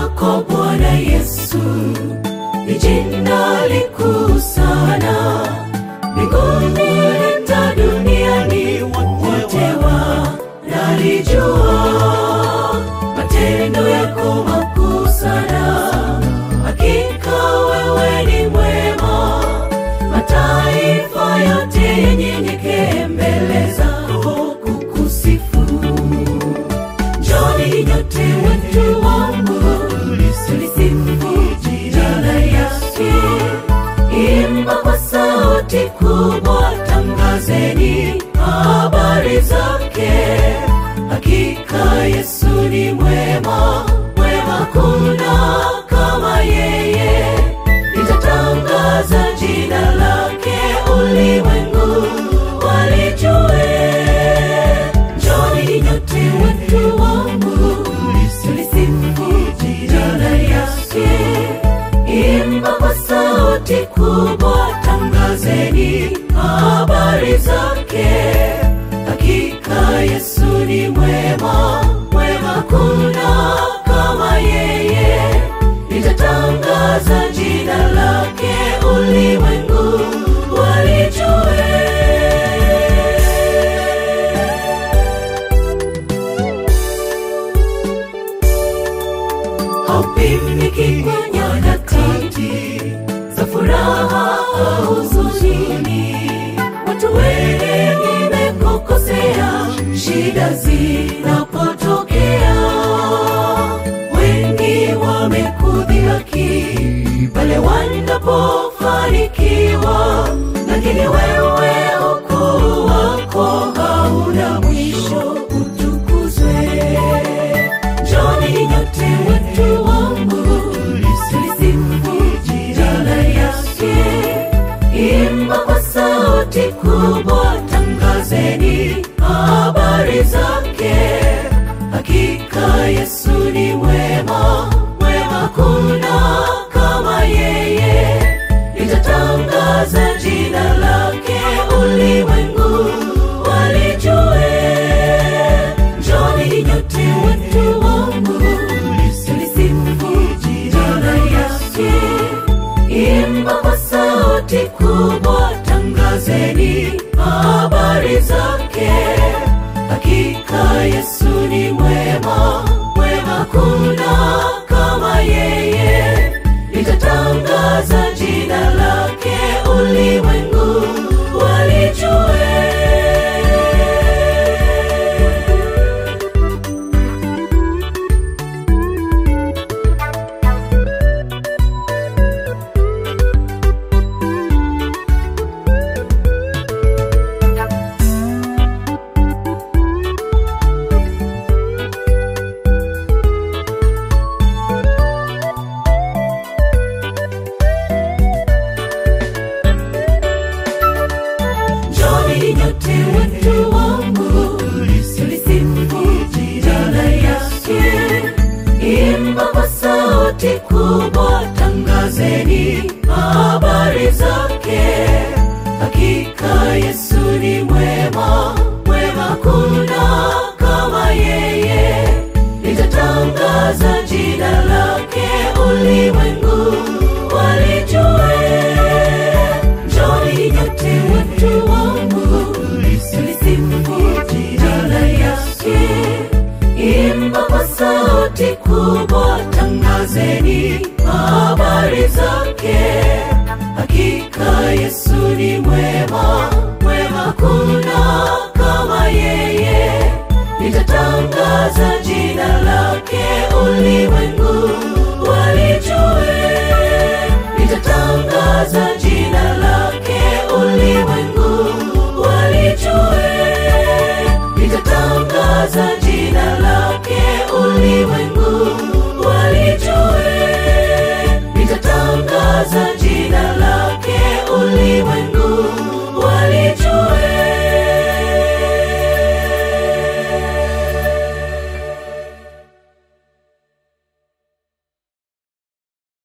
lako Bwana Yesu ni jina likuu sana mbinguni hata duniani, wote wanalijua matendo yako makuu sana. Hakika wewe ni mwema, mataifa yote yenyenyekee mbele zako kukusifu. Njoni nyote watu wangu, tulisifu jina yake. Imba kwa sauti kubwa, tangazeni habari zake. Hakika Yesu ni mwema, mwema kuna kama yeye. Nitatangaza jina lake, ulimwengu walijue. Njoni nyote watu wangu, tulisifu jina yake. Imba kwa sauti kubwa, tangazeni habari zake. Hakika Yesu ni mwema, mwema kuna kama yeye. Nitatangaza jina lake, ulimwengu walijue. haupimiki kwa nyakati za furaha au huzuni. Watu wengi wamekukosea, shida zinapotokea, wengi wamekudhihaki pale wanapofanikiwa, lakini wewe ukuu wako hauna mwisho, utukuzwe. Njoni nyote watu wangu, tulisifu jina yake. Imba kwa sauti kubwa, tangazeni habari zake. Hakika Yesu ni mwema, mwema kuna kama yeye. Nitatangaza jina lake, ulimwengu walijue. Njoni nyote watu wangu, tulisifu jina yake. Imba kwa sauti kubwa, tangazeni habari zake. Hakika Yesu ni mwema, mwema kuna kama yeye. Nitatangaza jina lake, ulimwengu walijue. Njoni nyote watu wangu, tulisifu jina yake. Imba kwa sauti kubwa, tangazeni habari zake. Hakika Yesu ni mwema, mwema kuna kama yeye. Nitatangaza jina lake, ulimwengu walijue. Njoni nyote watu wangu, tulisifu jina yake. Imba kwa sauti kubwa, tangazeni habari zake. Hakika Yesu ni mwema,